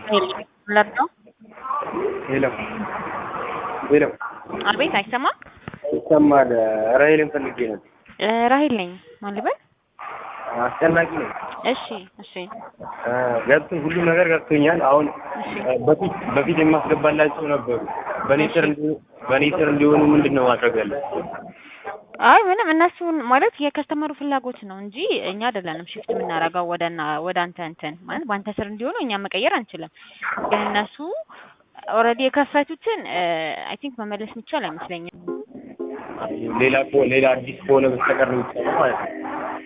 ለርዳው ሄሎ ሄሎ፣ አቤት፣ አይሰማም? ይሰማል። ራሄልን ፈልጌ ነው። ራሄል ነኝ። ማን ልበል? አስጨናቂ ነው። እሺ፣ እሺ፣ ገብቶ ሁሉም ነገር ገብቶኛል። አሁን እሺ። በፊት በፊት የማስገባላቸው ነበሩ። በኔ ስር እንዲ- በኔ ስር እንዲሆኑ ምንድን ነው ማድረግ ያለብን? አይ ምንም እነሱን ማለት የከስተመሩ ፍላጎት ነው እንጂ እኛ አይደለንም ሽፍት የምናደርገው ወደና ወደ አንተ እንትን ማለት በአንተ ስር እንዲሆኑ እኛ መቀየር አንችልም። ግን እነሱ ኦልሬዲ የከፈቱትን አይ ቲንክ መመለስ የሚቻል አይመስለኝም። ሌላ ከሆ- ሌላ አዲስ ከሆነ በስተቀር ነው የሚቻለው ማለት ነው።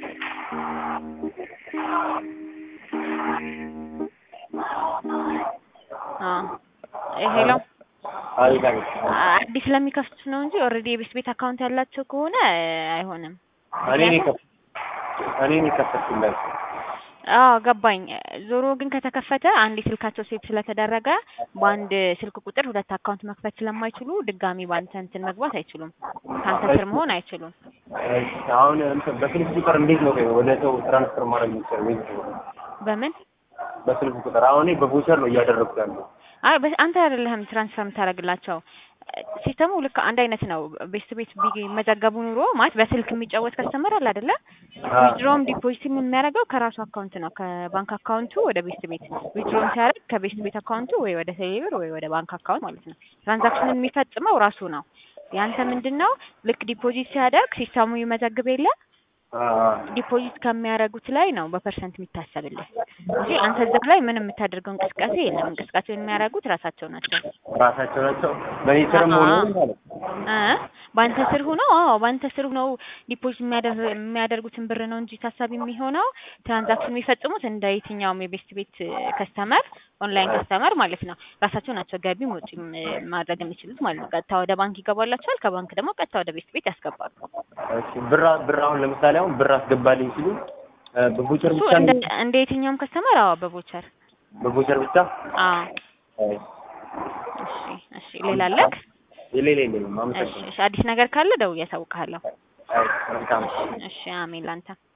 አዎ ሄሎ አቤት አቤት። አዲስ ለሚከፍቱት ነው እንጂ ኦልሬዲ የቤት ቤት አካውንት ያላቸው ከሆነ አይሆንም። እኔ ነኝ የከፈ- እኔ ነኝ የከፈትኩላቸው። አዎ ገባኝ። ዞሮ ግን ከተከፈተ አንድ ስልካቸው ሴት ስለተደረገ በአንድ ስልክ ቁጥር ሁለት አካውንት መክፈት ስለማይችሉ ድጋሚ በአንተ እንትን መግባት አይችሉም። ከአንተ ስር መሆን አይችሉም። እሺ፣ አሁን እንትን በስልክ ቁጥር እንዴት ነው ወደ ሰው ትራንስፈር ማድረግ የሚቻለው? ወይስ በምን በስልክ ቁጥር አሁን እኔ በቮቸር ነው እያደረግኩ ያለው። አይ በ- አንተ አይደለህም ትራንስፈር የምታደርግላቸው። ሲስተሙ ልክ አንድ አይነት ነው። ቤት ቤት ቢመዘገቡ ኑሮ ማለት በስልክ የሚጫወት ከስተመር አለ አይደለ? ዊዝድሮም ዲፖዚትም የሚያደርገው ከራሱ አካውንት ነው። ከባንክ አካውንቱ ወደ ቤት ቤት ዊዝድሮም ሲያደርግ ከቤት ቤት አካውንቱ ወይ ወደ ቴሌብር ወይ ወደ ባንክ አካውንት ማለት ነው። ትራንዛክሽንን የሚፈጽመው ራሱ ነው። ያንተ ምንድን ነው ልክ ዲፖዚት ሲያደርግ ሲስተሙ ይመዘግብ የለ ዲፖዚት ከሚያደርጉት ላይ ነው በፐርሰንት የሚታሰብልህ እንጂ አንተ እዛ ላይ ምንም የምታደርገው እንቅስቃሴ የለም። እንቅስቃሴ የሚያደርጉት ራሳቸው ናቸው። ራሳቸው ናቸው በእኔ ስርም ሆነ አዎ። ማለት ነው። እ በአንተ ስር ሆነው አዎ በአንተ ስር ሆነው ዲፖዚት የሚያደር- የሚያደርጉትን ብር ነው እንጂ ታሳቢ የሚሆነው ትራንዛክሽን የሚፈጽሙት እንደ የትኛውም የቤስት ቤት ከስተመር ኦንላይን ከስተመር ማለት ነው። ራሳቸው ናቸው ገቢም ወጪም እ ማድረግ የሚችሉት ማለት ነው። ቀጥታ ወደ ባንክ ይገባላቸዋል። ከባንክ ደግሞ ቀጥታ ወደ ቤስት ቤት ያስገባሉ። እሺ፣ ብር ብር አሁን ለምሳሌ አሁን ብር አስገባልኝ ሲሉ እ በቮቸር እሱ ብቻ እንደ ነው እንደ የትኛውም ከስተመር አዎ በቮቸር በቮቸር ብቻ አዎ። እሺ። እሺ እሺ ሌላ አለክ? የሌለ የለኝም። እሺ አመሰግናለሁ። እሺ አዲስ ነገር ካለ ደውዬ አሳውቅሃለሁ። አይ መልካም እሺ አሜን ላንተ